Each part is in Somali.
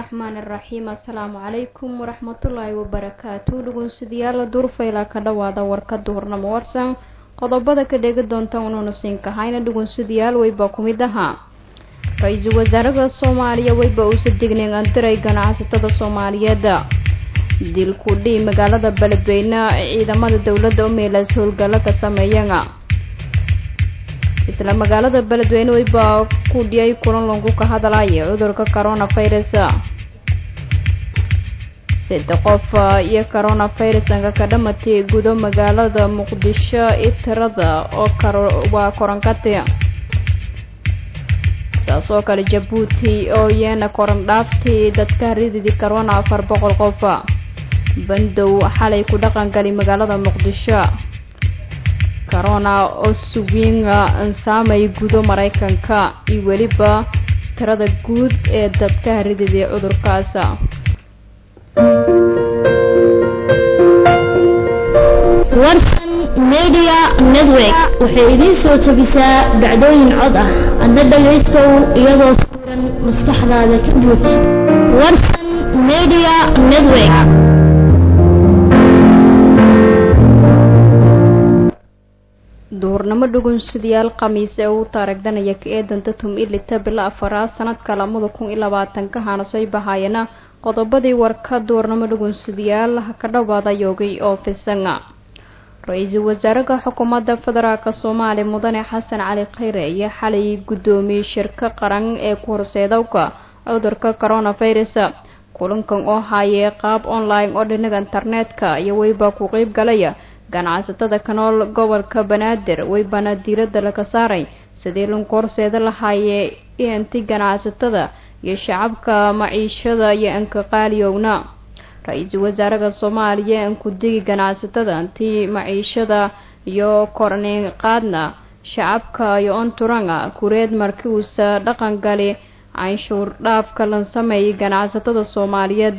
raxmaan iraxiim assalaamu calaykum waraxmatullaahi wabarakaatu dhugunsidayaala duurfayla ka dhawaada warka duhurnamo warsan qodobada ka dheegi doonta unuuna siinkahayna dhugunsadayaal weyba ku mid ahaa ra-iisul wasaaraha soomaaliya weyba uusa degneen andiray ganacsatada soomaaliyeed dilku dhii magaalada beledweyne ciidamada dowladda u meelaas howlgallo ka sameeyana isla magaalada beledweyne weyba ku dhiyay kulan lagu ka hadlaya cudurka coronavirus saddex qof iyo coronavirusanka ka dhamatay gudo magaalada muqdisho itirada oo waa koronkati saas oo kale jabuuti oo iyana koran dhaaftii dadka rididi corona afar boqol qof bandow xalay ku dhaqangali magaalada muqdisho corona oo suwiinga ansaamay gudo maraykanka iyo weliba tirada guud ee dadka rididii cudurkaas warsan media network waxay idiin soo jebisaa dhacdooyin cod ah adna dhagaystow iyadoo sawiran maskaxdaada ka buuj warsan media network duhurnimo dhugunsidayaal khamiis ee uu taaragdanaya ka eedanta tum ilita bilo afaraad sanadka lamada kun iyo labaatanka haanasay bahaayana qodobadii warka duurnamo dhugunsidayaal ka dhawaada yoogay oo fisanga ra-iisul wasaaraha xukuumadda federaalk soomaaliya mudane xasan cali khayre iyo xalay guddoomiyey shirka qaran ee ku horseedowka cudurka coronavirus kulankan oo haayee qaab online oo dhinaga internetka iyo weyba ku qeyb galaya ganacsatada ka nool gobolka banaadir weybana diiradda laga saaray sidii lagu horseeda lahaayee inti ganacsatada iyo shacabka maciishada iyo ankaqaaliyowna ra-iisul wasaaraha soomaaliya ankudigi ganacsatada intii maciishada iyo kornin qaadna shacabka iyo onturanga kureed markii uusa dhaqan gali canshuur dhaafka la sameeyay ganacsatada soomaaliyeed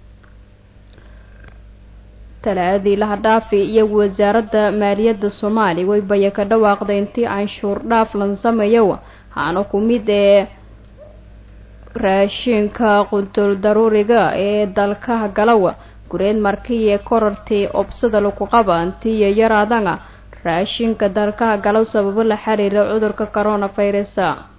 talaadii lahadhaafi iyo wasaaradda maaliyadda soomaaliya weybaya ka dhawaaqday intii canshuur dhaaf lan sameeyo haana ku mid ee raashinka quntul daruuriga ee dalkaha galawa gureed markiiee korartii obsada lagu qaba intiiyo yaraadana raashinka dalkaha galow sababo la xiriira cudurka coronavirus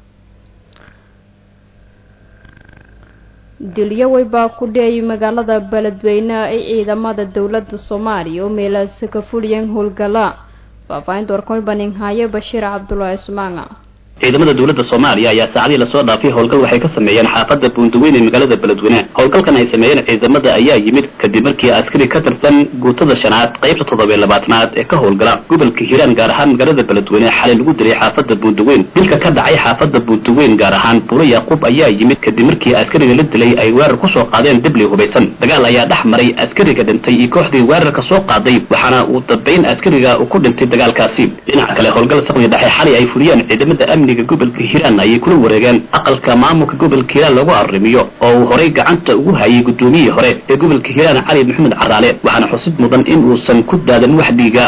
dilyo weybaa ku dhiyay magaalada beledweyne ay ciidamada dowladda soomaaliya oo meelaasi ka fuliyeen howlgala faahfaahinta warkoybaninhaaye bashiir cabdulaahi ismaanga ciidamada dowladda soomaaliya ayaa saacadii lasoo dhaafay howlgal waxay ka sameeyeen xaafadda buundaweyn ee magaalada beledweyne howlgalkan ay sameeyeen ciidamada ayaa yimid kadib markii askari ka tirsan guutada shanaad qaybta toddobiy labaatanaad ee ka howlgala gobolka hiiraan gaar ahaan magaalada beledweyne xalay lagu dilay xaafadda buundaweyn dilka ka dhacay xaafadda buundaweyn gaar ahaan buuro yaaquub ayaa yimid kadib markii askariga la dilay ay weerar kusoo qaadeen dibli hubaysan dagaal ayaa dhex maray askariga dhintay iyo kooxdii weerarka soo qaaday waxaana uu dambayn askariga uu ku dhintay dagaalkaasi dhinaca kale howlgal saqdi dhexe xalay ay fuliyeen ciidamada amniga gobolka hiiraan ayay kula wareegeen aqalka maamulka gobolka hiiraan lagu arrimiyo oo uu horay gacanta ugu hayay guddoomiyihii hore ee gobolka hiiraan cali maxamed caraale waxaana xusid mudan in uusan ku daadan wax dhiiga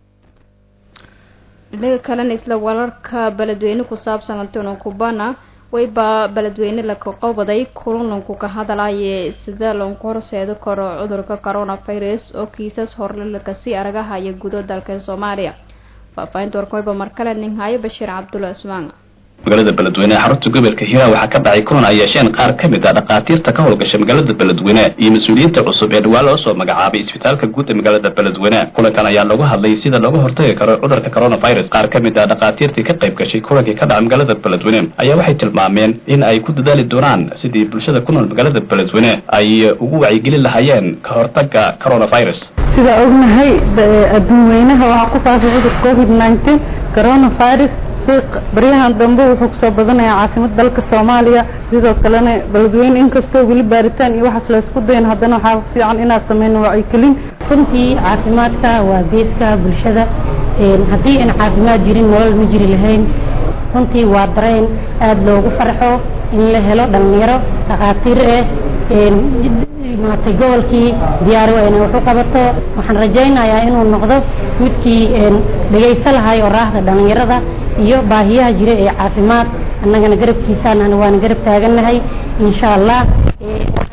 dhinaga kalena isla wararka beledweyne ku saabsan antonio cubana weyba beledweyne laka qobaday kulanlanku ka hadlaye sida lagu horseedi karo cudurka coronavirus oo kiisas horle lakasii aragahaya gudo dalka soomaaliya faahfaahinta warkoyba markale ninhaayo bashiir cabdulla ismaan magaalada beledweyne xarunta gobolka hiiraan waxaa ka dhacay kulan ay yeesheen qaar ka mid a dhakhaatiirta ka howlgasha magaalada beledweyne iyo mas-uuliyiinta cusub ee dhawaan loo soo magacaabay isbitaalka guud ee magaalada beledweyne kulankan ayaa lagu hadlay sida looga hortagi karo cudurka coronavirus qaar ka mid a dhakhaatiirtii ka qayb gashay kulankii ka dhacay magaalada beledweyne ayaa waxay tilmaameen in ay ku dadaali doonaan sidii bulshada ku nool magaalada beledweyne ay ugu wacyigelin lahaayeen ka hortaga coronavirus sida ognahay adduun weynaha waxaa ku faafay cudur covid nineteen coronavirus baryahan dambe wuxuu kusoo badanayaa caasimada dalka soomaaliya sidoo kalena beledweyne inkastoo weli baaritaan iyo waxaas laysku dayan haddana waxaa fiican inaad sameyno wacyigelin runtii caafimaadka waa beeska bulshada haddii aan caafimaad jirin nolol ma jiri lahayn runtii waa dareen aada loogu farxo in la helo dhalinyaro dhakhaatiir ah maaragtay gobolkii diyaari waa inay wax u qabato waxaan rajaynayaa inuu noqdo midkii dhegaysa lahay oo raahda dhalinyarada iyo baahiyaha jira ee caafimaad annagana garabkiisaan waana garab taagannahay insha allah waxaan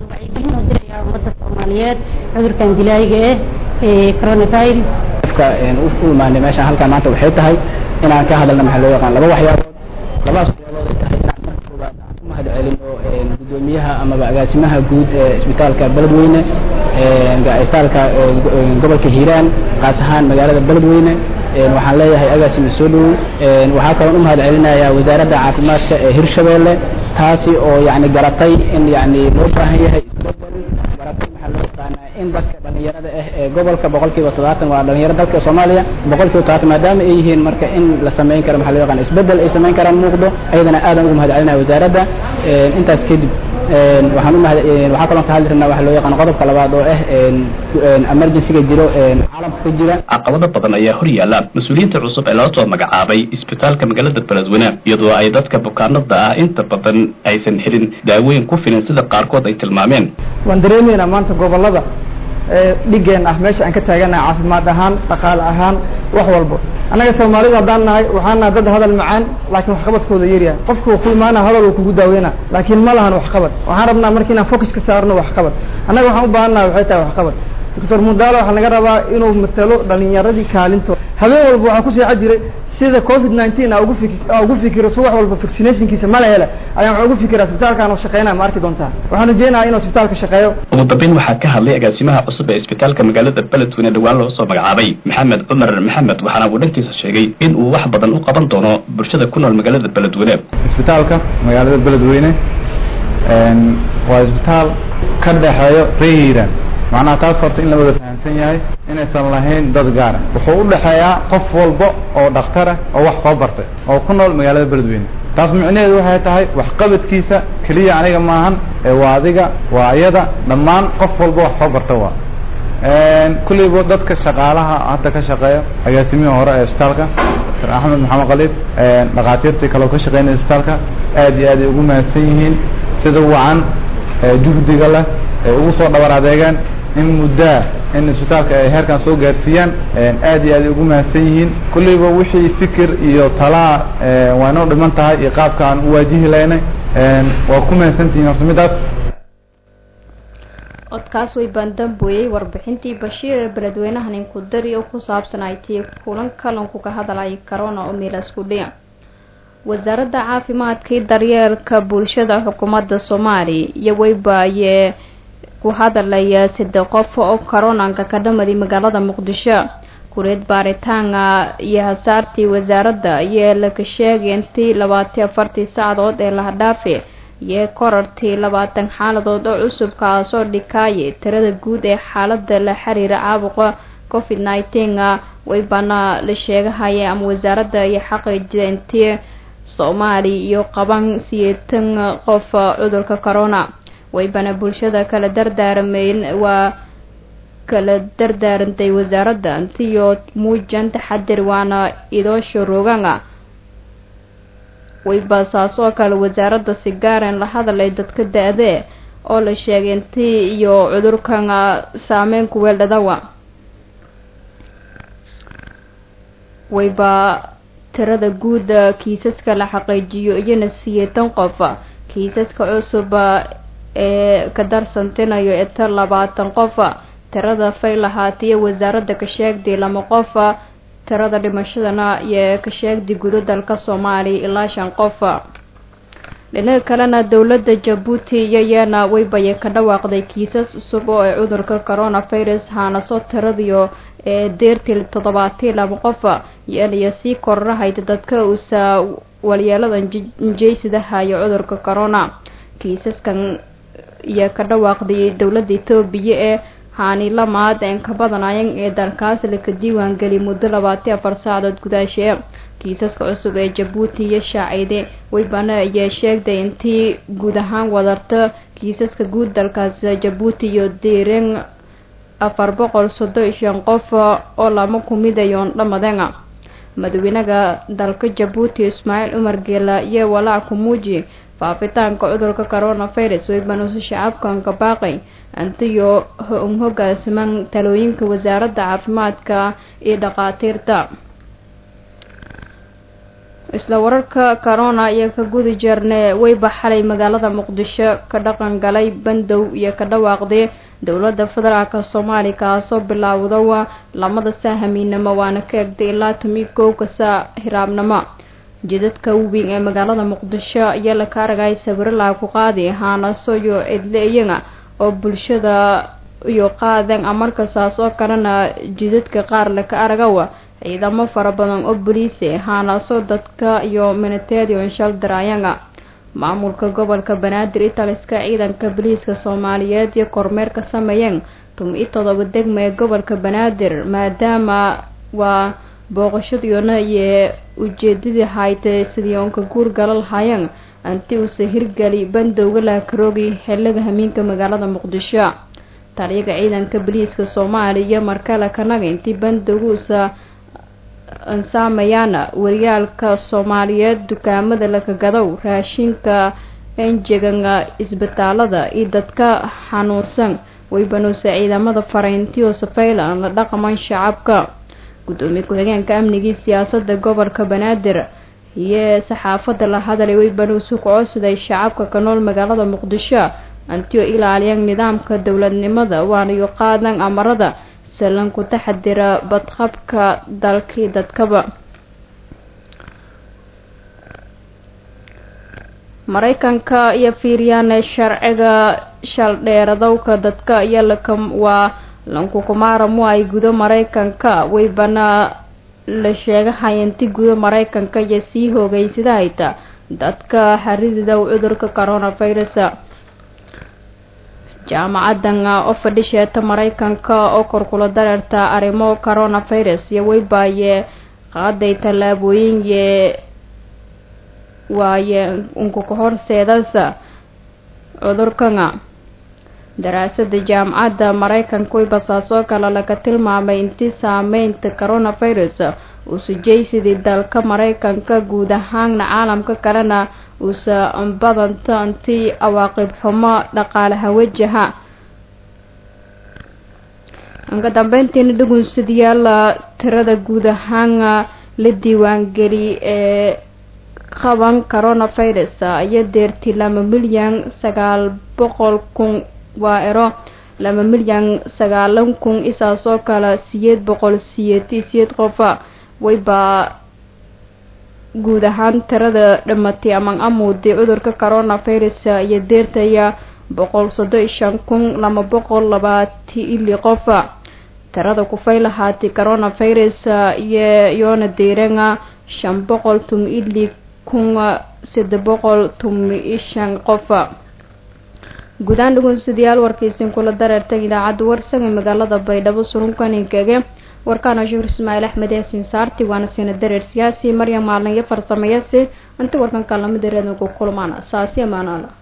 soomaaliyeed cudurkan dilaayiga ah ee coronavirus qofka u imaanay meeshaan halkaan maanta waxay tahay inaan ka hadalna maxaa loo yaqaan laba waxyaabood labadaas waxyaabood ay tahay inaan marka koowaad aan ku mahad celino gudoomiyaha amaba agaasimaha guud ee isbitaalka beledweyne isbitaalka gobolka hiiraan qaas ahaan magaalada beledweyne waxaan leeyahay agaasima soo dhowow waxaa kaloon u mahad celinayaa wasaaradda caafimaadka ee hirshabeelle taasi oo yani garatay in yani loo baahan yahay isbedel garatay maxaa loo yaqaanaa in dadka dhalinyarada ah ee gobolka boqol kiiba toddobaatan waa dhalinyaro dalka soomaaliya boqol kiiba toddobaatan maadaama ay yihiin marka in la samayn karo maxaa loo yaqaan isbedel ay samayn karaan muuqdo ayadana aadaan ugu mahad celinaya wasaaradda intaas kadib waxaan u mahad waxaa kaloo ka hadli rabnaa waxa loo yaqaan qodobka labaad oo ah emergencyga jiro caalamka ka jira caqabado badan ayaa hor yaalla mas-uuliyiinta cusub ee lala soo magacaabay isbitaalka magaalada beledweyne iyadoo ay dadka bukaanada ah inta badan aysan helin daawooyin ku filan sida qaarkood ay tilmaameen waan dareemaynaa maanta gobolada dhigeen ah meesha aan ka taaganahay caafimaad ahaan dhaqaale ahaan wax walbo annaga soomaalida haddaan nahay waxaan nahay dad hadal macaan laakiin waxqabadkooda yaryahay qofku ku imaana hadal uu kugu daaweyna laakiin ma lahan waxqabad waxaan rabnaa marka inaan focus ka saarno waxqabad annaga waxaan u baahan nahay waxay tahay waxqabad doctor mudaalo waxaa laga rabaa inuu matalo dhalinyaradii kaalinto habeen walba waxaa ku seexa jiray sida covid nineteen ugu fik ugu fikiro si wax walba vaccinationkiisa mala hele ayaan waxaa ugu fikiraa isbitaalkaan oo shaqeynaya ma arki doontaa waxaan rajeynayaa inuu isbitaalka shaqeeyo ugu dambeyn waxaa ka hadlay agaasimaha cusub ee isbitaalka magaalada beledweyne dhowaan loo soo magacaabay maxamed cumar maxamed waxaana uu dhankiisa sheegay in uu wax badan u qaban doono bulshada ku nool magaalada beledweyne isbitaalka magaalada beledweyne waa isbitaal ka dhexeeyo reer hiiraan macnaha taas horta in la wada fahamsan yahay inaysan lahayn dad gaara wuxuu u dhexeeyaa qof walba oo dhakhtarah oo wax soo bartay oo ku nool magaalada beledweyne taas micnaheedu waxay tahay waxqabadkiisa keliya aniga maahan ee waa adiga waa ayada dhammaan qof walba wax soo barta waa kulleyba dadka shaqaalaha hadda ka shaqeeya agaasimihii hore ee isbitaalka dr axmed maxamed khaliif dhakhaatiirtii kaleo ka shaqeynaya isbitaalka aad iyo aad ay ugu mahadsan yihiin sida wacan juhdiga leh ay ugu soo dhabar adeegaan in muddaa in isbitaalka ay heerkan soo gaarsiiyaan aad iyo aad ay ugu mahadsan yihiin kulleyba wixii fikir iyo talaa waa inoo dhiman tahay iyo qaabka aan u waajihi laynay waa ku mahadsantihiin horta midaas codkaas way baandamboyey warbixintii bashiir ee beledweynaha ninkudari oo ku saabsan ay tii kulan kalanku ka hadlayay corona oo miilasku dhiya wasaaradda caafimaadkii daryeelka bulshada xukuumadda soomaaliya iyo weybaayee ku hadalaya saddex qof oo coronanka ka dhamaday magaalada muqdisho kureed baaritaana iyo hasaartii wasaaradda ayaa laka sheegay intii labaatan afartii saacadood ee lahadhaafe iyo korartii labaatan xaaladood oo cusub kaasoo dhikaayay tirada guud ee xaalada la xiriira caabuqa covid nineteen weybaana la sheegahaya ama wasaaradda iyo xaqiijida intii soomaaliya iyo qaban siyeetan qof cudurka corona waybana bulshada kala dardaarmeyn waa kala dardaarantay wasaaradda intiyo muujan taxadir waana idoosha roogana wayba saasoo kale wasaaradda si gaaren la hadalay dadka da-dee oo la sheegay intii iyo cudurkan saameyn ku weeldhadawa wayba tirada guud kiisaska la xaqiijiyo iyona siyeetan qof kiisaska cusub ee ka darsantinayo eta labaatan qof tirada fay lahaatiyo wasaaradda ka sheegday lama qof tirada dhimashadana iyo ka sheegday gudo dalka soomaaliya ilaa shan qof dhinaca kalena dowladda jabuuti iyoyana weybaye ka dhawaaqday kiisas cusub oo ay cudurka coronavirus haanaso tiradiyo ee deertii toddobaatii laba qof yeelaya sii kororahayda dadka uusa walyeeladan injeysidahayo cudurka corona kiisaskan iyo ka dhawaaqday dowladda etoobiya ee haani lamaad een ka badanayan ee dalkaas laka diiwaangeliyay muddo labaatan afar saacadood gudaashee kiisaska cusub ee jabuuti iyo shaacide weybana ayaa sheegday intii guud ahaan wadarta kiisaska guud dalkaas jabuuti iyo diireen afar boqol soddon iyo shan qof oo lama kumidayoon dhamaden madaxweynaha dalka jabuuti ismaaciil cumar geela iyo walaac kumuuji faafitaanka cudurka coronavirus weybanuusa shacabkan ka baaqay antiyo hogaasiman talooyinka wasaaradda caafimaadka iyo dhakhaatiirta isla wararka corona iyo ka gudi jeerne weyba xalay magaalada muqdisho ka dhaqan galay bandow iyo ka dhawaaqday dowladda federaalka soomaaliya kaasoo bilaawda lamada saa hamiinamo waana ka egday ilaa tumi kowka saa hiraabnimo jidadka weyn ee magaalada muqdisho ayaa la ka aragay sawiro laga ku qaadi haanaso iyo cidle iyaga oo bulshada iyo qaadan amarkasaas oo kalena jidadka qaar laka aragawa ciidamo fara badan oo boliise haanaso dadka iyo miniteedio inshal daraayanga maamulka gobolka banaadir italiska ciidanka boliiska soomaaliyeed iyo kormeer ka sameeyeen tum-i todoba degma ee gobolka banaadir maadaama waa booqashadiyoona iyo ujeedadii haytay sidii oonka guur gala lahaayeen anti uuse hirgeli bandowga laakaroogi xiliga hamiinka magaalada muqdisho taliyaga ciidanka boliiska soomaaliya markale kanaga intii bandowga uusa ansaamayaan waryaalka soomaaliyeed dukaamada lakagadow raashinka enjegan isbitaalada iyo dadka xanuunsan waybanuuse ciidamada farayntiyo safayla la dhaqaman shacabka gudoomiye ku-xigeenka amnigii siyaasada gobolka banaadir iyo saxaafada la hadalay waybanuuse ku-codsaday shacabka ka nool magaalada muqdisho antiyo ilaaliyaan nidaamka dowladnimada waanayo qaadan amarada salan ku taxadira badqabka dalkii dadkaba maraykanka iyo fiiriyaan sharciga shaldheeradowka dadka iyo laka waa lankukumaaramu ay gudo maraykanka waybana la sheegahay inti gudo maraykanka iyo sii hoogeynsida hayta dadka xarididow cudurka coronavirus jaamacadan oo fadhisheeta maraykanka oo korkula dareerta arrimo coronavirus iyo weybaaye qaaday tallaabooyin ye waaye unkuka horseedasa cudurkana daraasada jaamacadda maraykanka weybasaasoo kale laga tilmaamay intii saameynta coronavirus uusa jeysidii dalka maraykanka guud ahaanna caalamka kalena uusa badanta intii awaaqib xumo dhaqaalaha wajaha ka dambeyntiina dhugunsadayaal tirada guud ahaan la diiwaangeli ee qaban coronavirus iyo deerti laba milyan sagaal boqol kun waa ero laba milyan sagaalan kun isaasoo kale siyeed boqol siyeed siyeed qofa waybaa guud ahaan tirada dhamatay aman amuuday cudurka coronavirus iyo deertaya boqol soddon shan kun laba boqol labaati ili qofa tirada kufay lahaatay coronavirus iyo yoona deeranga shan boqol tum ili kun sade boqol tumi shan qofa guudaan dhugunsadayaal warkaysin kula dareertan idaacadda warsan ee magaalada baydhabo surunkaninkaga warkaana shuhur ismaaciil axmed yaasin saarti waana sina dareer siyaasi maryam maalin iyo farsamayasi inta warkan kaalamida reedanku kulmaan saasi amaanaala